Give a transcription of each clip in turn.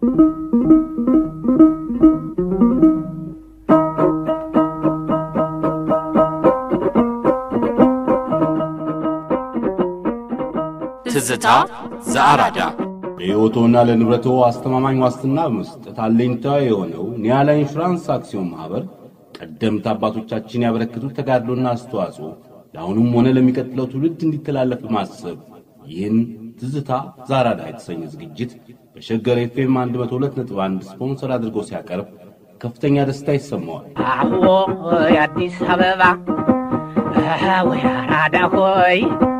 ትዝታ ዘአራዳ ለሕይወቶና ለንብረቶ አስተማማኝ ዋስትና በመስጠት አለኝታ የሆነው ኒያላ ኢንሹራንስ አክሲዮን ማኅበር ቀደምት አባቶቻችን ያበረከቱት ተጋድሎና አስተዋጽኦ ለአሁኑም ሆነ ለሚቀጥለው ትውልድ እንዲተላለፍ በማሰብ ይህን ትዝታ ዛራዳ የተሰኘ ዝግጅት በሸገር ኤፍኤም 102.1 ስፖንሰር አድርጎ ሲያቀርብ ከፍተኛ ደስታ ይሰማዋል። አዎ የአዲስ አበባ ወይ አራዳ ሆይ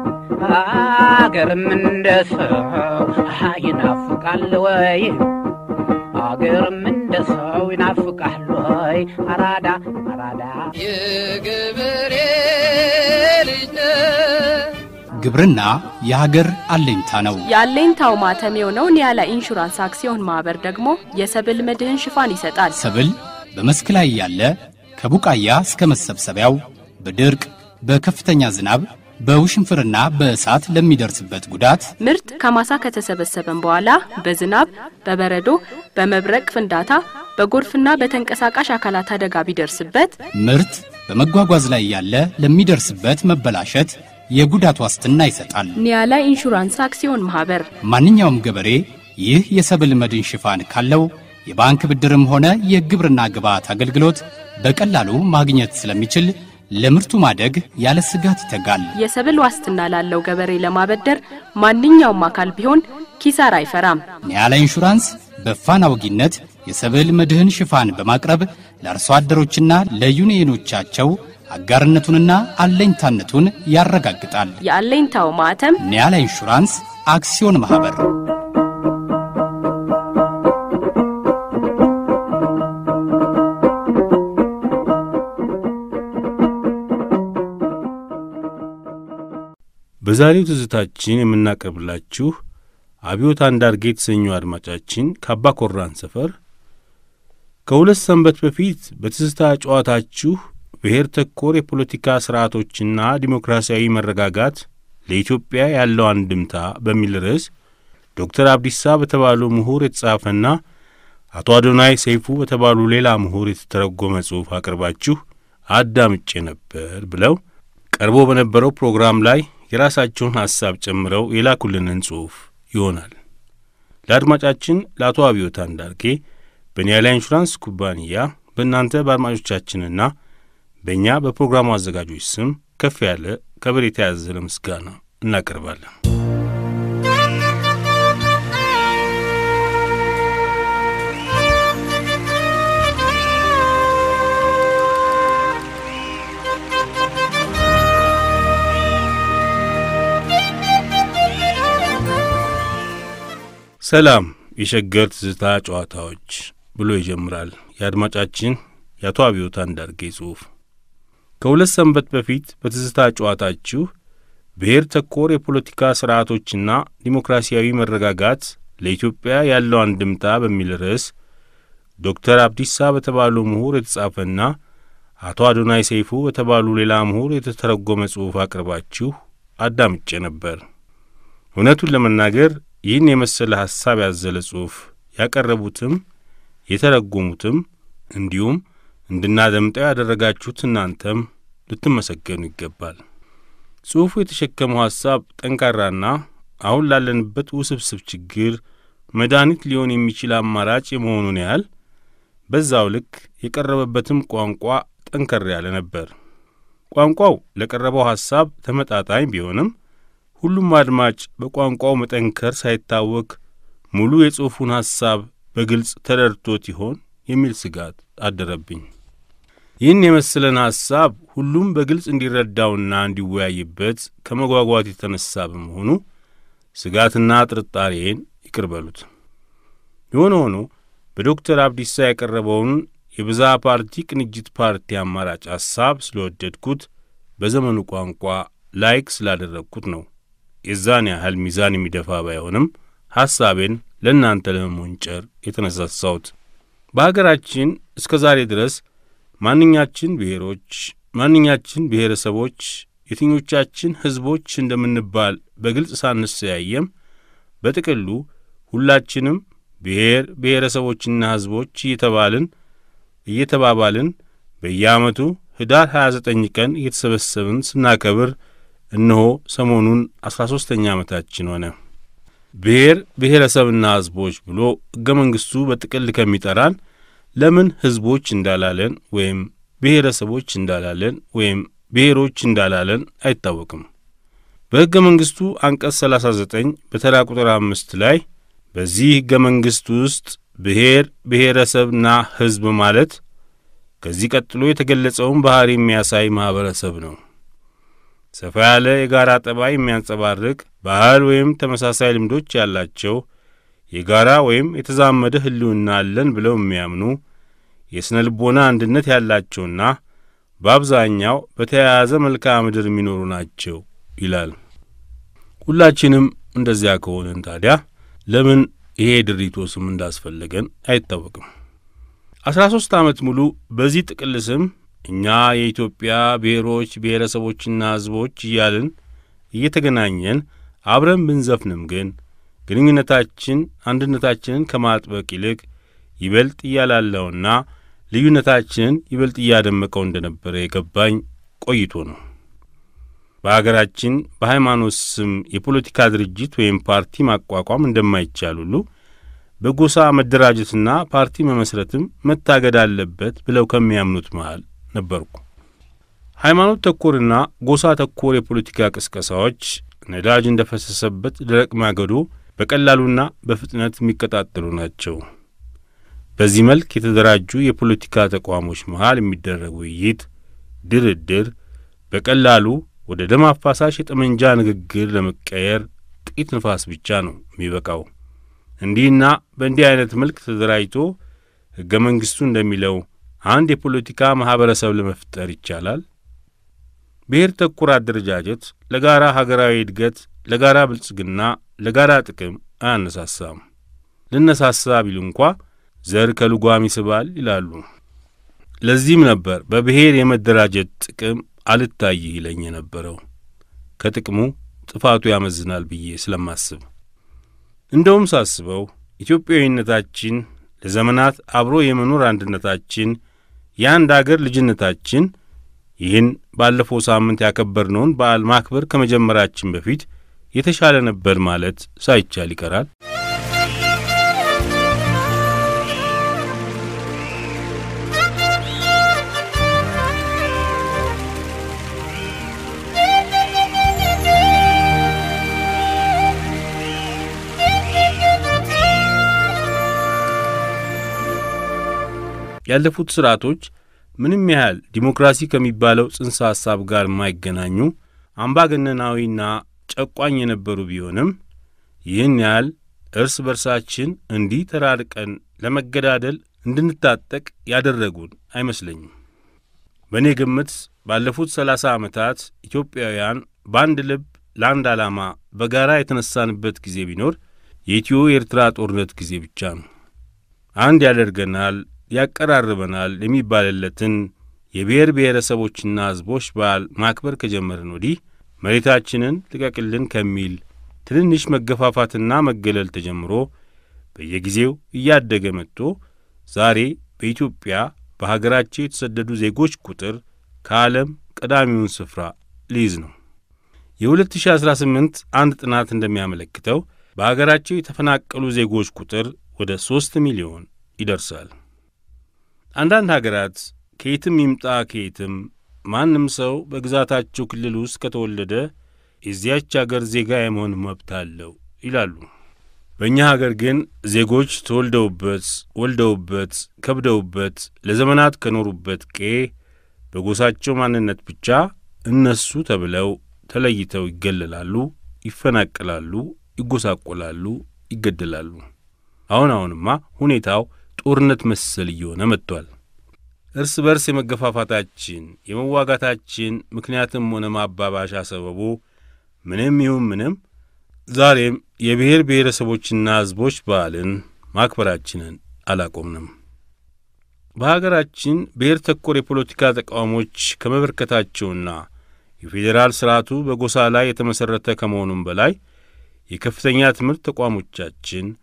አገርም እንደ ሰው ይናፍቃል ወይ አገርም እንደ ሰው ይናፍቃል ወይ አራዳ አራዳ የገበሬ ልጅ ነህ ግብርና የሀገር አለኝታ ነው። የአለኝታው ማተም የሆነው ኒያላ ኢንሹራንስ አክሲዮን ማህበር ደግሞ የሰብል መድህን ሽፋን ይሰጣል። ሰብል በመስክ ላይ ያለ ከቡቃያ እስከ መሰብሰቢያው በድርቅ በከፍተኛ ዝናብ በውሽንፍርና በእሳት ለሚደርስበት ጉዳት ምርት ከማሳ ከተሰበሰበም በኋላ በዝናብ፣ በበረዶ፣ በመብረቅ ፍንዳታ፣ በጎርፍና በተንቀሳቃሽ አካላት አደጋ ቢደርስበት ምርት በመጓጓዝ ላይ ያለ ለሚደርስበት መበላሸት የጉዳት ዋስትና ይሰጣል። ኒያላ ኢንሹራንስ አክሲዮን ማህበር ማንኛውም ገበሬ ይህ የሰብል መድን ሽፋን ካለው የባንክ ብድርም ሆነ የግብርና ግብዓት አገልግሎት በቀላሉ ማግኘት ስለሚችል ለምርቱ ማደግ ያለ ስጋት ይተጋል። የሰብል ዋስትና ላለው ገበሬ ለማበደር ማንኛውም አካል ቢሆን ኪሳራ አይፈራም። ኒያላ ኢንሹራንስ በፋና ወጊነት የሰብል መድህን ሽፋን በማቅረብ ለአርሶ አደሮችና ለዩኒየኖቻቸው አጋርነቱንና አለኝታነቱን ያረጋግጣል። የአለኝታው ማህተም ኒያላ ኢንሹራንስ አክሲዮን ማኅበር በዛሬው ትዝታችን የምናቀርብላችሁ አብዮት አንዳርጌ የተሰኘው አድማጫችን ከአባ ኮራን ሰፈር ከሁለት ሰንበት በፊት በትዝታ ጨዋታችሁ ብሔር ተኮር የፖለቲካ ሥርዓቶችና ዲሞክራሲያዊ መረጋጋት ለኢትዮጵያ ያለው አንድምታ በሚል ርዕስ ዶክተር አብዲሳ በተባሉ ምሁር የተጻፈና አቶ አዶናይ ሰይፉ በተባሉ ሌላ ምሁር የተተረጎመ ጽሑፍ አቅርባችሁ አዳምጬ ነበር ብለው ቀርቦ በነበረው ፕሮግራም ላይ የራሳቸውን ሐሳብ ጨምረው የላኩልንን ጽሑፍ ይሆናል። ለአድማጫችን ለአቶ አብዮት አንዳርጌ በኒያላ ኢንሹራንስ ኩባንያ በእናንተ በአድማጮቻችንና በእኛ በፕሮግራሙ አዘጋጆች ስም ከፍ ያለ ከበሬታ ያዘለ ምስጋና እናቀርባለን። ሰላም የሸገር ትዝታ ጨዋታዎች ብሎ ይጀምራል የአድማጫችን የአቶ አብዮት አንዳርጌ ጽሑፍ። ከሁለት ሰንበት በፊት በትዝታ ጨዋታችሁ ብሔር ተኮር የፖለቲካ ሥርዓቶችና ዲሞክራሲያዊ መረጋጋት ለኢትዮጵያ ያለው አንድምታ በሚል ርዕስ ዶክተር አብዲሳ በተባሉ ምሁር የተጻፈና አቶ አዶናይ ሰይፉ በተባሉ ሌላ ምሁር የተተረጎመ ጽሑፍ አቅርባችሁ አዳምጬ ነበር። እውነቱን ለመናገር ይህን የመሰለ ሐሳብ ያዘለ ጽሑፍ ያቀረቡትም የተረጎሙትም እንዲሁም እንድናደምጠው ያደረጋችሁት እናንተም ልትመሰገኑ ይገባል። ጽሑፉ የተሸከመው ሐሳብ ጠንካራና አሁን ላለንበት ውስብስብ ችግር መድኃኒት ሊሆን የሚችል አማራጭ የመሆኑን ያህል በዛው ልክ የቀረበበትም ቋንቋ ጠንከር ያለ ነበር። ቋንቋው ለቀረበው ሐሳብ ተመጣጣኝ ቢሆንም ሁሉም አድማጭ በቋንቋው መጠንከር ሳይታወክ ሙሉ የጽሑፉን ሐሳብ በግልጽ ተረድቶት ይሆን የሚል ስጋት አደረብኝ። ይህን የመሰለን ሐሳብ ሁሉም በግልጽ እንዲረዳውና እንዲወያይበት ከመጓጓት የተነሳ በመሆኑ ስጋትና ጥርጣሬን ይቅር በሉት። የሆነ ሆኖ በዶክተር አብዲሳ የቀረበውን የብዝሃ ፓርቲ ቅንጅት ፓርቲ አማራጭ ሐሳብ ስለወደድኩት በዘመኑ ቋንቋ ላይክ ስላደረግኩት ነው። የዛን ያህል ሚዛን የሚደፋ ባይሆንም ሐሳቤን ለእናንተ ለመሞንጨር የተነሳሳሁት። በሀገራችን እስከ ዛሬ ድረስ ማንኛችን ብሔሮች፣ ማንኛችን ብሔረሰቦች፣ የትኞቻችን ሕዝቦች እንደምንባል በግልጽ ሳንሰያየም በጥቅሉ ሁላችንም ብሔር ብሔረሰቦችና ሕዝቦች እየተባልን እየተባባልን በየዓመቱ ኅዳር 29 ቀን እየተሰበሰብን ስናከብር እነሆ ሰሞኑን አሥራ ሦስተኛ ዓመታችን ሆነ። ብሔር ብሔረሰብና ሕዝቦች ብሎ ሕገ መንግሥቱ በጥቅል ከሚጠራን ለምን ሕዝቦች እንዳላለን ወይም ብሔረሰቦች እንዳላለን ወይም ብሔሮች እንዳላለን አይታወቅም። በሕገ መንግሥቱ አንቀጽ 39 በተራ ቁጥር አምስት ላይ በዚህ ሕገ መንግሥት ውስጥ ብሔር ብሔረሰብና ሕዝብ ማለት ከዚህ ቀጥሎ የተገለጸውን ባሕሪ የሚያሳይ ማኅበረሰብ ነው። ሰፋ ያለ የጋራ ጠባይ የሚያንጸባርቅ ባህል ወይም ተመሳሳይ ልምዶች ያላቸው የጋራ ወይም የተዛመደ ሕልውና አለን ብለው የሚያምኑ የሥነ ልቦና አንድነት ያላቸውና በአብዛኛው በተያያዘ መልክዓ ምድር የሚኖሩ ናቸው ይላል። ሁላችንም እንደዚያ ከሆንን ታዲያ ለምን ይሄ ድሪቶ ስም እንዳስፈለገን አይታወቅም። አስራ ሦስት ዓመት ሙሉ በዚህ ጥቅል ስም እኛ የኢትዮጵያ ብሔሮች ብሔረሰቦችና ሕዝቦች እያልን እየተገናኘን አብረን ብንዘፍንም ግን ግንኙነታችን አንድነታችንን ከማጥበቅ ይልቅ ይበልጥ እያላለውና ልዩነታችንን ይበልጥ እያደመቀው እንደነበረ የገባኝ ቆይቶ ነው። በአገራችን በሃይማኖት ስም የፖለቲካ ድርጅት ወይም ፓርቲ ማቋቋም እንደማይቻል ሁሉ በጎሳ መደራጀትና ፓርቲ መመስረትም መታገድ አለበት ብለው ከሚያምኑት መሃል ነበርኩ። ሃይማኖት ተኮርና ጎሳ ተኮር የፖለቲካ ቅስቀሳዎች ነዳጅ እንደ ፈሰሰበት ደረቅ ማገዶ በቀላሉና በፍጥነት የሚቀጣጠሉ ናቸው። በዚህ መልክ የተደራጁ የፖለቲካ ተቋሞች መሃል የሚደረግ ውይይት፣ ድርድር በቀላሉ ወደ ደም አፋሳሽ የጠመንጃ ንግግር ለመቀየር ጥቂት ንፋስ ብቻ ነው የሚበቃው። እንዲህና በእንዲህ አይነት መልክ ተደራጅቶ ሕገ መንግሥቱ እንደሚለው አንድ የፖለቲካ ማኅበረሰብ ለመፍጠር ይቻላል። ብሔር ተኮር አደረጃጀት ለጋራ ሀገራዊ እድገት፣ ለጋራ ብልጽግና፣ ለጋራ ጥቅም አያነሳሳም። ልነሳሳ ቢሉ እንኳ ዘር ከልጓም ይስባል ይላሉ። ለዚህም ነበር በብሔር የመደራጀት ጥቅም አልታይ ይለኝ የነበረው ከጥቅሙ ጥፋቱ ያመዝናል ብዬ ስለማስብ። እንደውም ሳስበው ኢትዮጵያዊነታችን ለዘመናት አብሮ የመኖር አንድነታችን፣ የአንድ አገር ልጅነታችን ይህን ባለፈው ሳምንት ያከበርነውን በዓል ማክበር ከመጀመራችን በፊት የተሻለ ነበር ማለት ሳይቻል ይቀራል። ያለፉት ስርዓቶች ምንም ያህል ዲሞክራሲ ከሚባለው ጽንሰ ሐሳብ ጋር የማይገናኙ አምባገነናዊና ጨቋኝ የነበሩ ቢሆንም ይህን ያህል እርስ በርሳችን እንዲህ ተራርቀን ለመገዳደል እንድንታጠቅ ያደረጉን አይመስለኝም። በእኔ ግምት ባለፉት ሰላሳ ዓመታት ኢትዮጵያውያን በአንድ ልብ ለአንድ ዓላማ በጋራ የተነሳንበት ጊዜ ቢኖር የኢትዮ ኤርትራ ጦርነት ጊዜ ብቻ ነው። አንድ ያደርገናል ያቀራርበናል የሚባልለትን የብሔር ብሔረሰቦችና ሕዝቦች በዓል ማክበር ከጀመርን ወዲህ መሬታችንን ልቀቅልን ከሚል ትንንሽ መገፋፋትና መገለል ተጀምሮ በየጊዜው እያደገ መጥቶ ዛሬ በኢትዮጵያ በሀገራቸው የተሰደዱ ዜጎች ቁጥር ከዓለም ቀዳሚውን ስፍራ ሊይዝ ነው። የ2018 አንድ ጥናት እንደሚያመለክተው በሀገራቸው የተፈናቀሉ ዜጎች ቁጥር ወደ ሦስት ሚሊዮን ይደርሳል። አንዳንድ ሀገራት ከየትም ይምጣ ከየትም ማንም ሰው በግዛታቸው ክልል ውስጥ ከተወለደ የዚያች አገር ዜጋ የመሆን መብት አለው ይላሉ። በእኛ ሀገር ግን ዜጎች ተወልደውበት፣ ወልደውበት፣ ከብደውበት ለዘመናት ከኖሩበት ቄ በጎሳቸው ማንነት ብቻ እነሱ ተብለው ተለይተው ይገለላሉ፣ ይፈናቀላሉ፣ ይጎሳቆላሉ፣ ይገደላሉ። አሁን አሁንማ ሁኔታው ጦርነት መሰል እየሆነ መጥቷል። እርስ በርስ የመገፋፋታችን የመዋጋታችን ምክንያትም ሆነ ማባባሻ ሰበቡ ምንም ይሁን ምንም ዛሬም የብሔር ብሔረሰቦችና ሕዝቦች በዓልን ማክበራችንን አላቆምንም። በሀገራችን ብሔር ተኮር የፖለቲካ ተቃውሞች ከመበርከታቸውና የፌዴራል ስርዓቱ በጎሳ ላይ የተመሠረተ ከመሆኑም በላይ የከፍተኛ ትምህርት ተቋሞቻችን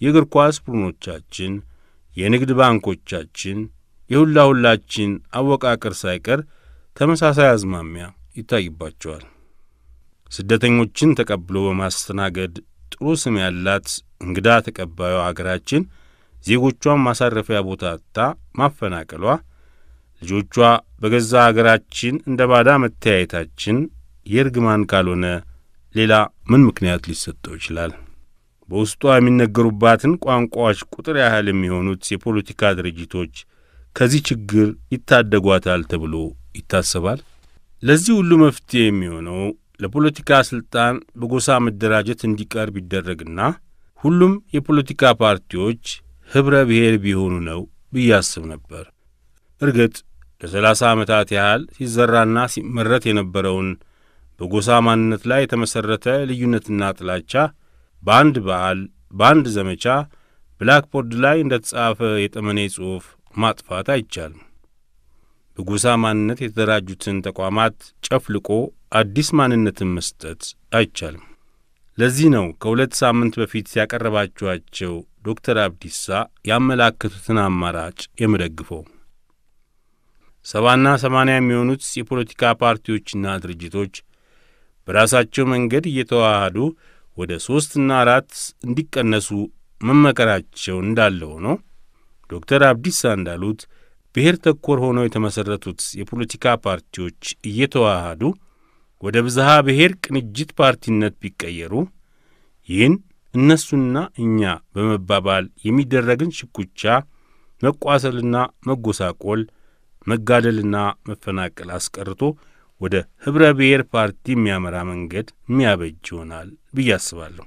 የእግር ኳስ ቡድኖቻችን፣ የንግድ ባንኮቻችን፣ የሁላ ሁላችን አወቃቀር ሳይቀር ተመሳሳይ አዝማሚያ ይታይባቸዋል። ስደተኞችን ተቀብሎ በማስተናገድ ጥሩ ስም ያላት እንግዳ ተቀባዩ አገራችን ዜጎቿን ማሳረፊያ ቦታ አጥታ ማፈናቀሏ፣ ልጆቿ በገዛ አገራችን እንደ ባዳ መተያየታችን የእርግማን ካልሆነ ሌላ ምን ምክንያት ሊሰጠው ይችላል? በውስጧ የሚነገሩባትን ቋንቋዎች ቁጥር ያህል የሚሆኑት የፖለቲካ ድርጅቶች ከዚህ ችግር ይታደጓታል ተብሎ ይታሰባል? ለዚህ ሁሉ መፍትሄ የሚሆነው ለፖለቲካ ሥልጣን በጎሳ መደራጀት እንዲቀር ቢደረግና ሁሉም የፖለቲካ ፓርቲዎች ኅብረ ብሔር ቢሆኑ ነው ብዬ አስብ ነበር። እርግጥ ለሰላሳ ዓመታት ያህል ሲዘራና ሲመረት የነበረውን በጎሳ ማንነት ላይ የተመሠረተ ልዩነትና ጥላቻ በአንድ በዓል፣ በአንድ ዘመቻ ብላክቦርድ ላይ እንደ ተጻፈ የጠመኔ ጽሑፍ ማጥፋት አይቻልም። በጎሳ ማንነት የተደራጁትን ተቋማት ጨፍልቆ አዲስ ማንነትን መስጠት አይቻልም። ለዚህ ነው ከሁለት ሳምንት በፊት ያቀረባችኋቸው ዶክተር አብዲሳ ያመላከቱትን አማራጭ የምደግፈው። ሰባና ሰማንያ የሚሆኑት የፖለቲካ ፓርቲዎችና ድርጅቶች በራሳቸው መንገድ እየተዋሃዱ ወደ ሦስትና አራት እንዲቀነሱ መመከራቸው እንዳለ ሆኖ ዶክተር አብዲሳ እንዳሉት ብሔር ተኮር ሆነው የተመሠረቱት የፖለቲካ ፓርቲዎች እየተዋሃዱ ወደ ብዝሃ ብሔር ቅንጅት ፓርቲነት ቢቀየሩ ይህን እነሱና እኛ በመባባል የሚደረግን ሽኩቻ፣ መቋሰልና መጎሳቆል፣ መጋደልና መፈናቀል አስቀርቶ ወደ ኅብረ ብሔር ፓርቲ የሚያመራ መንገድ የሚያበጅ ይሆናል ብዬ አስባለሁ።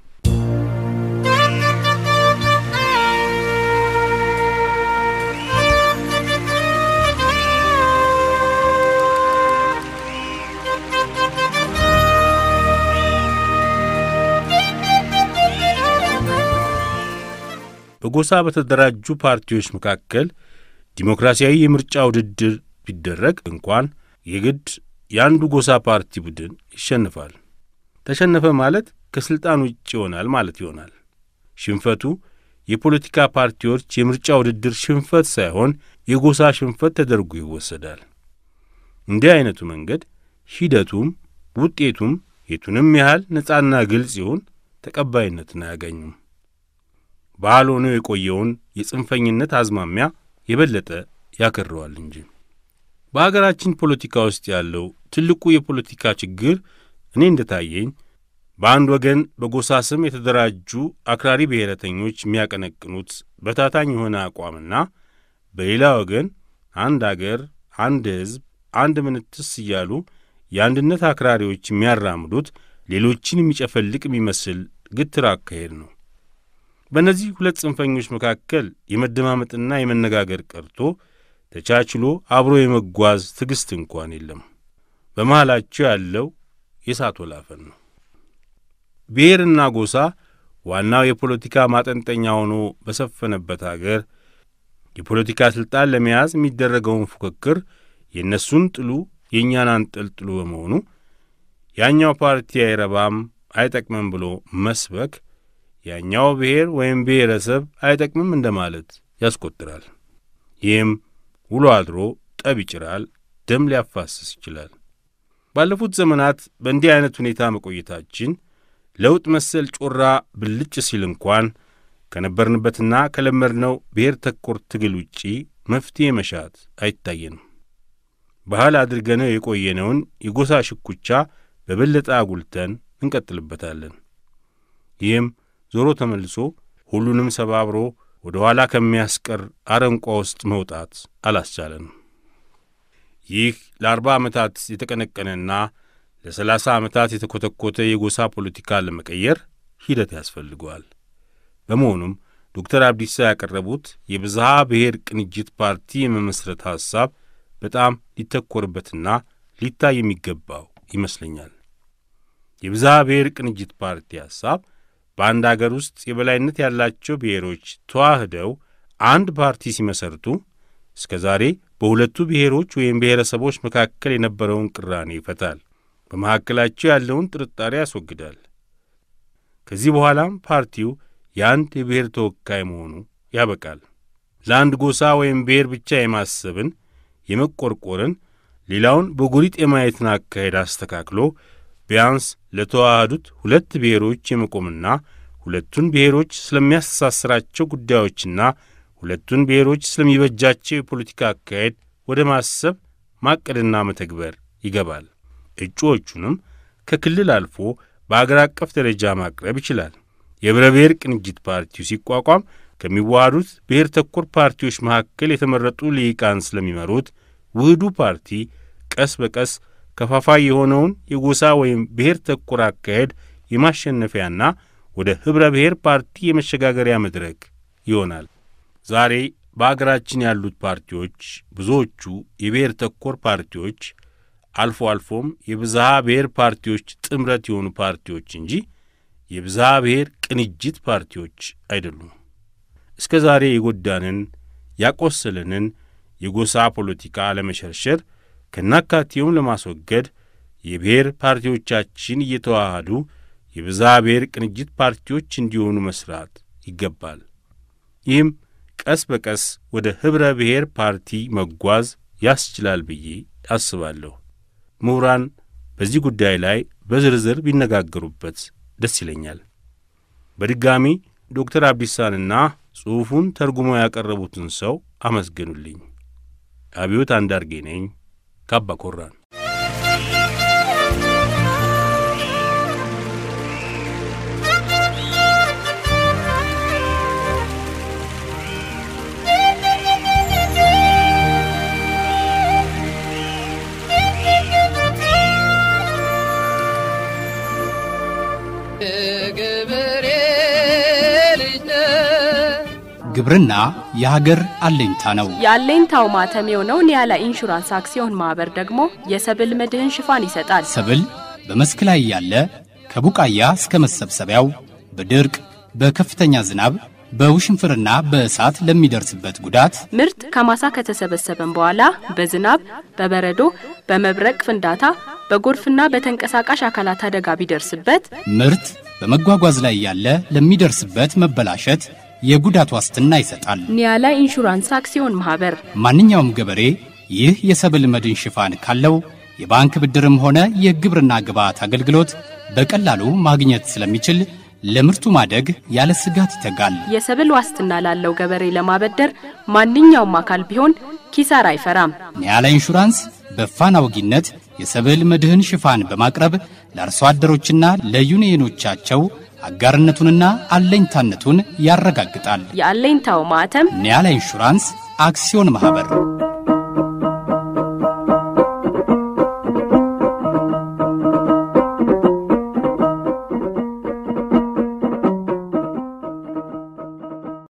በጎሳ በተደራጁ ፓርቲዎች መካከል ዲሞክራሲያዊ የምርጫ ውድድር ቢደረግ እንኳን የግድ የአንዱ ጎሳ ፓርቲ ቡድን ይሸንፋል። ተሸነፈ ማለት ከሥልጣን ውጭ ይሆናል ማለት ይሆናል። ሽንፈቱ የፖለቲካ ፓርቲዎች የምርጫ ውድድር ሽንፈት ሳይሆን የጎሳ ሽንፈት ተደርጎ ይወሰዳል። እንዲህ ዐይነቱ መንገድ ሂደቱም ውጤቱም የቱንም ያህል ነጻና ግልጽ ይሁን ተቀባይነትን አያገኙም። ባህል ሆኖ የቆየውን የጽንፈኝነት አዝማሚያ የበለጠ ያከረዋል እንጂ። በአገራችን ፖለቲካ ውስጥ ያለው ትልቁ የፖለቲካ ችግር እኔ እንደታየኝ በአንድ ወገን በጎሳ ስም የተደራጁ አክራሪ ብሔረተኞች የሚያቀነቅኑት በታታኝ የሆነ አቋምና በሌላ ወገን አንድ አገር፣ አንድ ሕዝብ፣ አንድ ምንትስ እያሉ የአንድነት አክራሪዎች የሚያራምዱት ሌሎችን የሚጨፈልቅ የሚመስል ግትር አካሄድ ነው። በእነዚህ ሁለት ጽንፈኞች መካከል የመደማመጥና የመነጋገር ቀርቶ ተቻችሎ አብሮ የመጓዝ ትዕግሥት እንኳን የለም። በመሃላቸው ያለው የእሳት ወላፈን ነው። ብሔርና ጎሳ ዋናው የፖለቲካ ማጠንጠኛ ሆኖ በሰፈነበት አገር የፖለቲካ ሥልጣን ለመያዝ የሚደረገውን ፉክክር የእነሱን ጥሉ የእኛን አንጠልጥሉ በመሆኑ ያኛው ፓርቲ አይረባም አይጠቅምም ብሎ መስበክ ያኛው ብሔር ወይም ብሔረሰብ አይጠቅምም እንደማለት ያስቆጥራል። ይህም ውሎ አድሮ ጠብ ይጭራል፣ ደም ሊያፋስስ ይችላል። ባለፉት ዘመናት በእንዲህ ዐይነት ሁኔታ መቆየታችን ለውጥ መሰል ጮራ ብልጭ ሲል እንኳን ከነበርንበትና ከለመድነው ብሔር ተኮር ትግል ውጪ መፍትሔ መሻት አይታየንም። ባህል አድርገነው የቆየነውን የጎሳ ሽኩቻ በበለጠ አጉልተን እንቀጥልበታለን። ይህም ዞሮ ተመልሶ ሁሉንም ሰባብሮ ወደ ኋላ ከሚያስቀር አረንቋ ውስጥ መውጣት አላስቻለንም። ይህ ለአርባ ዓመታት የተቀነቀነና ለሰላሳ ዓመታት የተኰተኰተ የጎሳ ፖለቲካ ለመቀየር ሂደት ያስፈልገዋል። በመሆኑም ዶክተር አብዲሳ ያቀረቡት የብዝሃ ብሔር ቅንጅት ፓርቲ የመመስረት ሐሳብ በጣም ሊተኰርበትና ሊታይ የሚገባው ይመስለኛል። የብዝሃ ብሔር ቅንጅት ፓርቲ ሐሳብ በአንድ አገር ውስጥ የበላይነት ያላቸው ብሔሮች ተዋህደው አንድ ፓርቲ ሲመሰርቱ እስከ ዛሬ በሁለቱ ብሔሮች ወይም ብሔረሰቦች መካከል የነበረውን ቅራኔ ይፈታል። በመካከላቸው ያለውን ጥርጣሬ ያስወግዳል። ከዚህ በኋላም ፓርቲው የአንድ የብሔር ተወካይ መሆኑ ያበቃል። ለአንድ ጎሳ ወይም ብሔር ብቻ የማሰብን የመቆርቆርን፣ ሌላውን በጎሪጥ የማየትን አካሄድ አስተካክሎ ቢያንስ ለተዋሃዱት ሁለት ብሔሮች የመቆምና ሁለቱን ብሔሮች ስለሚያስተሳስራቸው ጉዳዮችና ሁለቱን ብሔሮች ስለሚበጃቸው የፖለቲካ አካሄድ ወደ ማሰብ ማቀድና መተግበር ይገባል። እጩዎቹንም ከክልል አልፎ በአገር አቀፍ ደረጃ ማቅረብ ይችላል። የኅብረ ብሔር ቅንጅት ፓርቲው ሲቋቋም ከሚዋሃዱት ብሔር ተኮር ፓርቲዎች መካከል የተመረጡ ልሂቃን ስለሚመሩት ውህዱ ፓርቲ ቀስ በቀስ ከፋፋይ የሆነውን የጎሳ ወይም ብሔር ተኮር አካሄድ የማሸነፊያና ወደ ኅብረ ብሔር ፓርቲ የመሸጋገሪያ መድረክ ይሆናል። ዛሬ በአገራችን ያሉት ፓርቲዎች ብዙዎቹ የብሔር ተኮር ፓርቲዎች፣ አልፎ አልፎም የብዝሃ ብሔር ፓርቲዎች ጥምረት የሆኑ ፓርቲዎች እንጂ የብዝሃ ብሔር ቅንጅት ፓርቲዎች አይደሉም። እስከ ዛሬ የጎዳንን ያቆሰለንን የጎሳ ፖለቲካ ለመሸርሸር ከናካቴውም ለማስወገድ የብሔር ፓርቲዎቻችን እየተዋሃዱ የብዝሃ ብሔር ቅንጅት ፓርቲዎች እንዲሆኑ መስራት ይገባል። ይህም ቀስ በቀስ ወደ ኅብረ ብሔር ፓርቲ መጓዝ ያስችላል ብዬ አስባለሁ። ምሁራን በዚህ ጉዳይ ላይ በዝርዝር ቢነጋገሩበት ደስ ይለኛል። በድጋሚ ዶክተር አብዲሳንና ጽሑፉን ተርጉመው ያቀረቡትን ሰው አመስግኑልኝ። አብዮት አንዳርጌ ነኝ ካባ ኮራን። የገበሬ ልጅ ነህ ግብርና የሀገር አለኝታ ነው። የአለኝታው ማተም የሆነው ኒያላ ኢንሹራንስ አክሲዮን ማህበር ደግሞ የሰብል መድህን ሽፋን ይሰጣል። ሰብል በመስክ ላይ ያለ ከቡቃያ እስከ መሰብሰቢያው በድርቅ በከፍተኛ ዝናብ በውሽንፍርና በእሳት ለሚደርስበት ጉዳት ምርት ከማሳ ከተሰበሰበም በኋላ በዝናብ፣ በበረዶ፣ በመብረቅ ፍንዳታ፣ በጎርፍና በተንቀሳቃሽ አካላት አደጋ ቢደርስበት ምርት በመጓጓዝ ላይ ያለ ለሚደርስበት መበላሸት የጉዳት ዋስትና ይሰጣል። ኒያላ ኢንሹራንስ አክሲዮን ማህበር ማንኛውም ገበሬ ይህ የሰብል መድን ሽፋን ካለው የባንክ ብድርም ሆነ የግብርና ግብዓት አገልግሎት በቀላሉ ማግኘት ስለሚችል ለምርቱ ማደግ ያለ ስጋት ይተጋል። የሰብል ዋስትና ላለው ገበሬ ለማበደር ማንኛውም አካል ቢሆን ኪሳራ አይፈራም። ኒያላ ኢንሹራንስ በፋና ወጊነት የሰብል መድህን ሽፋን በማቅረብ ለአርሶ አደሮችና ለዩኒየኖቻቸው አጋርነቱንና አለኝታነቱን ያረጋግጣል። የአለኝታው ማዕተም ኒያላ ኢንሹራንስ አክሲዮን ማኅበር